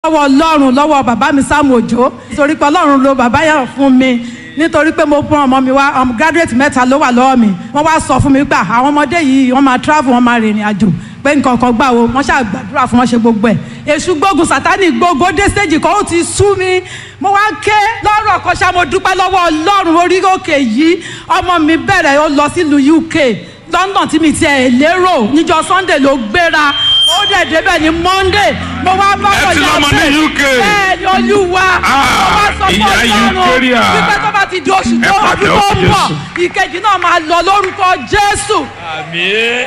lọ́wọ́ ọlọ́run lọ́wọ́ bàbá mi Sam Òjó nítorí pé ọlọ́run lo bàbá yẹn fún mi nítorí pé mo fún ọmọ mi wá ọmọ graduate mẹ́ta ló wà lọ́wọ́ mi wọ́n wá sọ fún mi gbà àwọn ọmọdé yìí wọ́n máa travel wọ́n máa rìnrìn àjò pé nǹkan kan gbà wo wọ́n ṣáà gbàdúrà fún wọn ṣe gbogbo ẹ̀ èṣù gbógun sátánì gbogbo dé stage kan ó ti sú mi mo wá ké lọ́rọ̀ kan ṣá mo dúpẹ́ lọ́wọ́ ọlọ́run orí òkè yìí ọmọ mi bẹ̀rẹ̀ ó lọ sílùú UK London tí mi tiẹ̀ lérò níjọ́ Sunday ló gbéra ó dẹ̀ débẹ̀ ní Monday mo wá bá Ẹ ti lọ́mọ ní UK. bẹ́ẹ̀ ni olúwa Ah, mo wá sọ fún ìyá ọlọ́run Eucharia. wípé tó bá ti di oṣù Ẹ tó pàdé ọdún tó ọkùnrin ń bọ̀ Jésù. ìkejì náà máa lọ lórúkọ Jésù. àmì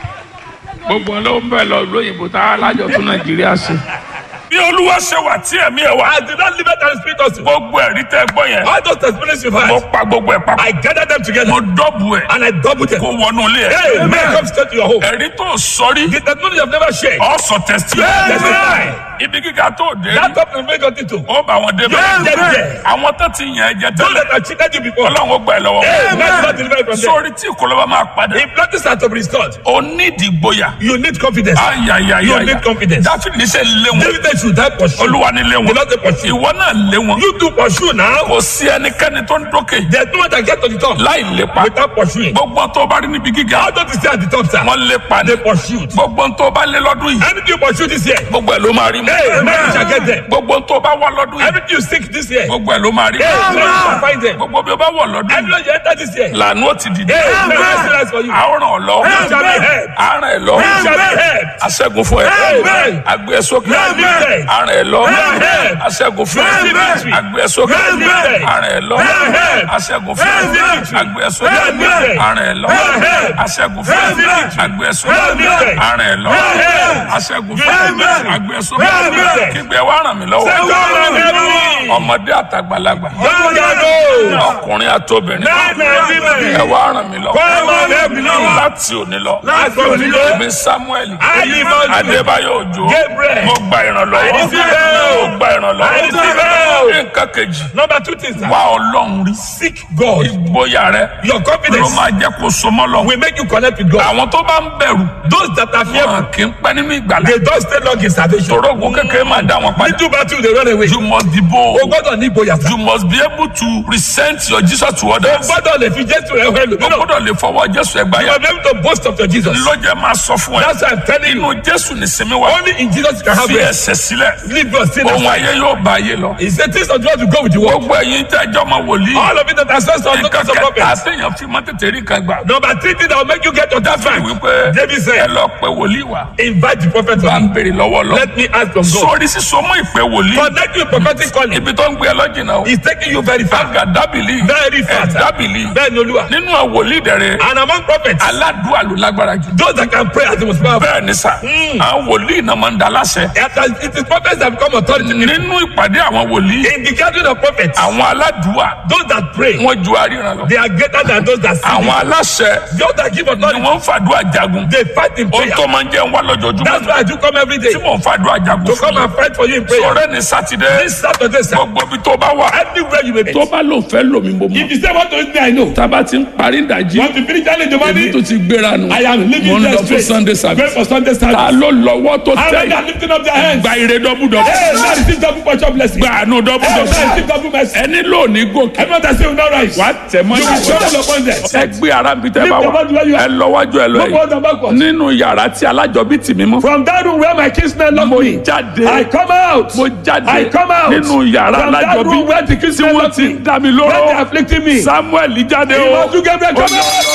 gbogbo ló ń bẹ̀ lọ lóyìnbó tá a lájọ tún nàìjíríà ṣe. bí olúwa ṣe wà tí ẹ̀mí ẹ̀ wá. I did not leave it and speak us. gbogbo ẹ̀rí tẹ́ gbọ́ yẹn. All those testimonies you've mo had, pa gbogbo ẹ̀ papọ̀. I gathered them together mo dọ́bù ẹ̀. and I doubled them. kó wọnú ilé Hey, ẹ̀. man, come straight to your home. ẹ̀rí tó sọrí. The testimony you have never shared. ọ̀sọ̀ tẹ̀sítì. Amen. ibi gíga tó dé. That top is very good too. ó bá wọn débẹ̀. Amen. àwọn tó ti yàn ẹ́ jẹ Those tẹ́lẹ̀. that have cheated you before. ọlọ́run ó gbà ẹ́ lọ́wọ́. Amen. God deliver you from them. sórí tí ìkọlọ́ba máa padà. If nothing are to be restored, o ní ìdìgboyà. you need confidence. ayayaya. You need confidence. dáfídì ṣe lé wọn. David should die pursue. olúwa ni lé wọn. The Lord dey pursue. ìwọ náà lé wọn. You do pursue now. kò sí ẹnikẹ́ni tó ń dókè There's no one that get to the top láì lépa. without pursuing. gbogbo tó bá rí níbi gíga How don't you stay at the top, sir? wọn lépa ni. They pursued. gbogbo tó bá lé lọ́dún yìí Anything you pursue this year, gbogbo ẹ̀ ló máa rí mu. hey, man, you shall get them. gbogbo tó bá wà lọ́dún yìí Everything you seek this year, gbogbo ẹ̀ ló máa rí hey, man, mu. you shall find them. gbogbo bí o bá wọ̀ lọ́dún yìí Everywhere you enter this year, lànà ó ti dìde. hey, man, I see for you. àárọ̀ ọ̀lọ́ You shall be helped. àárẹ̀ ẹ̀ lọ You shall be helped. aṣẹ́gun fún ẹ Amen. agbé ẹ sókè Amen. àárẹ̀ ẹ̀ lọ Amen. aṣẹ́gun fún ẹ Amen. agbé ẹ sókè Amen. àárẹ̀ ẹ̀ lọ Amen. aṣẹ́gun fún ẹ Amen. agbé ẹ sókè Amen. àárẹ̀ ẹ̀ lọ Amen. aṣẹ́gun fún ẹ Amen. agbé ẹ sókè Amen. àárẹ̀ ẹ̀ lọ Amen. aṣẹ́gun fún ẹ Amen. agbé ẹ sókè Amen. kígbe wá ràn mí lọ́wọ́ Say, God, I'm heavy. ọmọdé àtàgbàlagbà God, I know. ọkùnrin àtobìnrin Men and women. ẹ wá ràn mí lọ́wọ́ Come on, help me now. láti òní lọ Láti òní lọ. èmi Samuel Ayímọ́jú. Adébáyọ̀ Òjó Gabriel. mo gba ìrànlọ́wọ́ I receive help. mo gba ìrànlọ́wọ́ I receive help. nǹkan kejì Number two things, sir. wá Ọlọ́run rí Seek God. ìgboyà rẹ Your ló confidence máa jẹ́ kó so mọ́ lọ. will make you connect with God. àwọn tó bá ń bẹ̀rù Those that are fearful, wọn kì í pẹ́ nínú ìgbàlá they don't stay long in salvation. torógun kékeré máa dá wọn padà Little battle, they run away. you must be bold O gbọ́dọ̀ ní ìgboyà sá. you must be able to present your Jesus to O others gbọ́dọ̀ lè fi Jésù rẹ̀ hẹ́ o lòmínà. gbọ́dọ̀ lè fọwọ́ Jésù ẹgbà You yà are able to boast of your Jesus. lọ́jà máa sọ fún ẹ That's why I'm telling you. inú Jésù ní sinmi wá Only in Jesus you can have fi rest. ẹsẹ̀ sílẹ̀ Leave your sin ohun aside. ayé yóò bá ayé lọ He said things of God will go with the world. gbogbo ẹ̀yin tẹ́ ẹjọ́ máa wòlíì All of it that are sons of nǹkan daughters of kẹta prophets. àtẹ̀yàn fi máa tètè rí kan gbà Number three thing that will make you get to that fact. wípé David ẹ said, lọ pé wòlíì wá invite the prophet bá to ń me. béèrè lọ́wọ́ lọ Let me ask from God. sórí sísọ mọ́ ìpè wòlíì Connect you with prophetic calling. ibi tó ń gbé ẹ lọ́jìnà o He's taking you very far. àgàdábìlì Very far. sir. ẹ̀dábìlì Bẹ́ẹ̀ ni Olúwa. nínú àwọn wòlíì dẹ̀rẹ̀ And among prophets, aládùúgbò ló lágbára jù those that can pray as the most powerful. bẹ́ẹ̀ ni sà àwọn wòlíì náà máa ń da láṣẹ It is prophets that become authority. nínú ìpàdé àwọn wòlíì In the gathering of prophets, àwọn aládùúgbò those that pray, wọn ju àríran lọ they are greater than those that see. àwọn aláṣẹ Those that give ni authority, wọ́n ń fàdúrà jagun they fight in ohun prayer. tó máa ń jẹ́ ń wá lójoojúmọ́ That's why I do come every day tí mò ń fàdúrà jagun to fún come yín and fight for you in prayer. sọ̀rọ̀ ní sátidé This Saturday, sir, gbogbo ibi tó bá wà anywhere you may be. tó bá lò fẹ́ lòmí mo mọ̀ If you say what to me, I know. tába ti ń parí ìdajì Want to finish early in the èmi morning? tó ti gbéra nù I am mo leaving ń there lọ fún straight. Sunday Going service for Sunday ta service. ló lọ́wọ́ tó How many tẹ̀ are lifting up their hands? gba ire dọ́bùdọ́bù Hey, now receive double portion blessing. gba àánú Hey, now dọ́bùdọ́bù receive double mercy. ẹni lónìí gòkè Everyone that say will not rise. wà á tẹ̀ mọ́ You will stumble upon them. ẹ gbé ara bí tẹ́ bá Lift wà the body where you are. ẹ lọ́wọ́jú ẹ lọ No yìí forward and backward. nínú yàrá tí alájọbí tì mí mọ́ From that room where my kinsmen locked mo me, jáde I come out. mo jáde I come out. nínú yàrá From that alájọbí room where the tí kinsmen wọ́n locked ti me, ń dá mi where they lóró afflicting me. Samuel jáde o Ìwọ́jú Gabriel come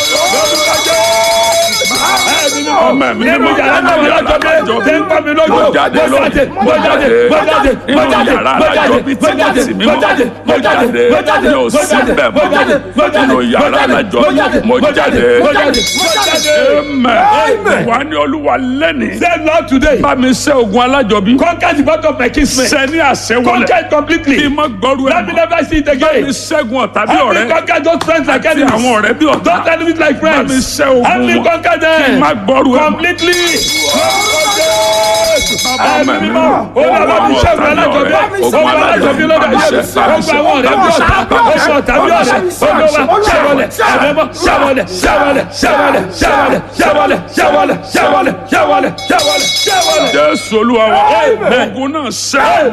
out. ọmọ mi ni Nínú mo yàrá náà mi lọ́jọ́ bí tẹ́ ń pa mi lójú. mo jáde Mo jáde, lónìí mo jáde, mo jáde, mo nínú jáde, yàrá mo jáde, alájọbí tí mo wọ́n jáde, tì mí mo mọ́ jáde, mo jáde mo jáde, mi ò mo sí jáde, bẹ́ẹ̀ mo jáde, mo mọ́ jáde, nínú yàrá mo jáde, alájọbí mo mo jáde jáde, mo jáde, mo jáde. amen wà ní olúwa lẹ́nìí Say Lord today, bá mi ṣẹ́ ogun alájọbí conquer the battle of my kinsmen. ṣẹ́ ní àṣẹwọlẹ̀ Conquer it completely. kí n má gbọ́rú ẹ̀ Let me mọ́ never see it bá mi again. ṣẹ́gun ọ̀tá bí Help me ọ̀rẹ́ conquer those friends like àti enemies. àwọn ọ̀rẹ́ bí ọ̀tá Those enemies like bá mi friends. ṣẹ́ ogun Help me wọn conquer kí n them. má gbọ́rú ẹ̀ mọ́. Completely. Bàbá Ẹ̀mí mi mímọ́, olúwa mi ṣẹ́gun alájọbí, ogun alájọbí lọ́dọ̀ ayé mi, ogun àwọn ọ̀rẹ́ bí ọ̀tá, ogun ọ̀tá bí ọ̀rẹ́, olúwa ṣẹ́wọlẹ̀, ẹ̀mẹ́mọ́ ṣẹ́wọlẹ̀, ṣẹ́wọlẹ̀, ṣẹ́wọlẹ̀, ṣẹ́wọlẹ̀, ṣẹ́wọlẹ̀, ṣẹ́wọlẹ̀, ṣẹ́wọlẹ̀, ṣẹ́wọlẹ̀, ṣẹ́wọlẹ̀, ṣẹ́wọlẹ̀. Jésù olúwa wa Amen. ogun náà ṣẹ́.